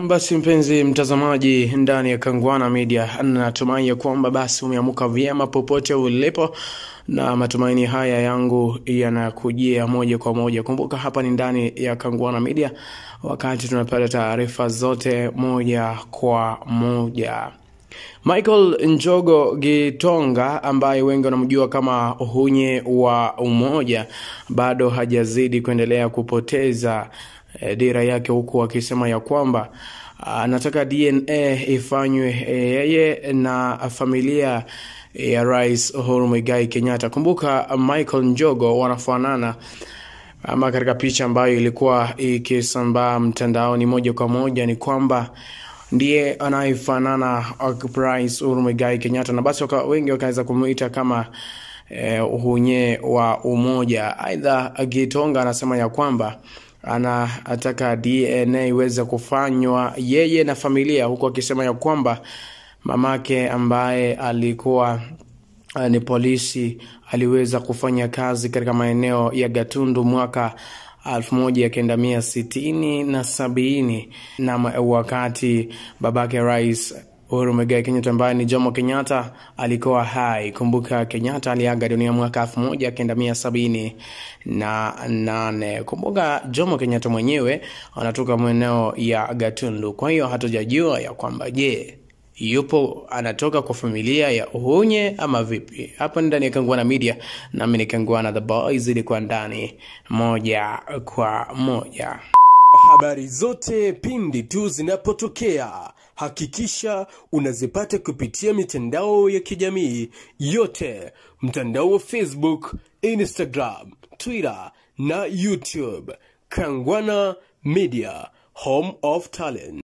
basi mpenzi mtazamaji ndani ya Kangwana Media, natumai ya kwamba basi umeamuka vyema popote ulipo, na matumaini haya yangu yanakujia moja kwa moja. Kumbuka hapa ni ndani ya Kangwana Media, wakati tunapata taarifa zote moja kwa moja. Michael Njogo Gitonga ambaye wengi wanamjua kama Hunye wa Umoja bado hajazidi kuendelea kupoteza eh, dira yake, huku akisema ya kwamba anataka DNA ifanywe eh, yeye na familia ya Rais Uhuru Muigai Kenyatta. Kumbuka Michael Njogo wanafanana ama katika picha ambayo ilikuwa ikisambaa mtandaoni moja kwa moja ni kwamba ndiye anayefanana Rais Uhuru Muigai Kenyatta, na basi waka, wengi wakaweza kumuita kama eh, uhunye wa umoja. Aidha, Gitonga anasema ya kwamba anataka DNA iweze kufanywa yeye na familia, huku akisema ya kwamba mamake ambaye alikuwa uh, ni polisi aliweza kufanya kazi katika maeneo ya Gatundu mwaka elfu moja kenda mia sitini na sabini na wakati babake rais Uhuru Muigai Kenyatta ambaye ni Jomo Kenyatta alikuwa hai. Kumbuka Kenyatta aliaga dunia mwaka elfu moja kenda mia sabini na nane. Kumbuka Jomo Kenyatta mwenyewe anatoka maeneo ya Gatundu, kwa hiyo hatujajua ya kwamba je, yupo anatoka kwa familia ya Uhunye ama vipi? Hapa ndani ya Kangwana Media, nami ni Kangwana the Boys, ilikuwa ndani moja kwa moja. Habari zote pindi tu zinapotokea, hakikisha unazipata kupitia mitandao ya kijamii yote, mtandao wa Facebook, Instagram, Twitter na YouTube. Kangwana Media, home of talent.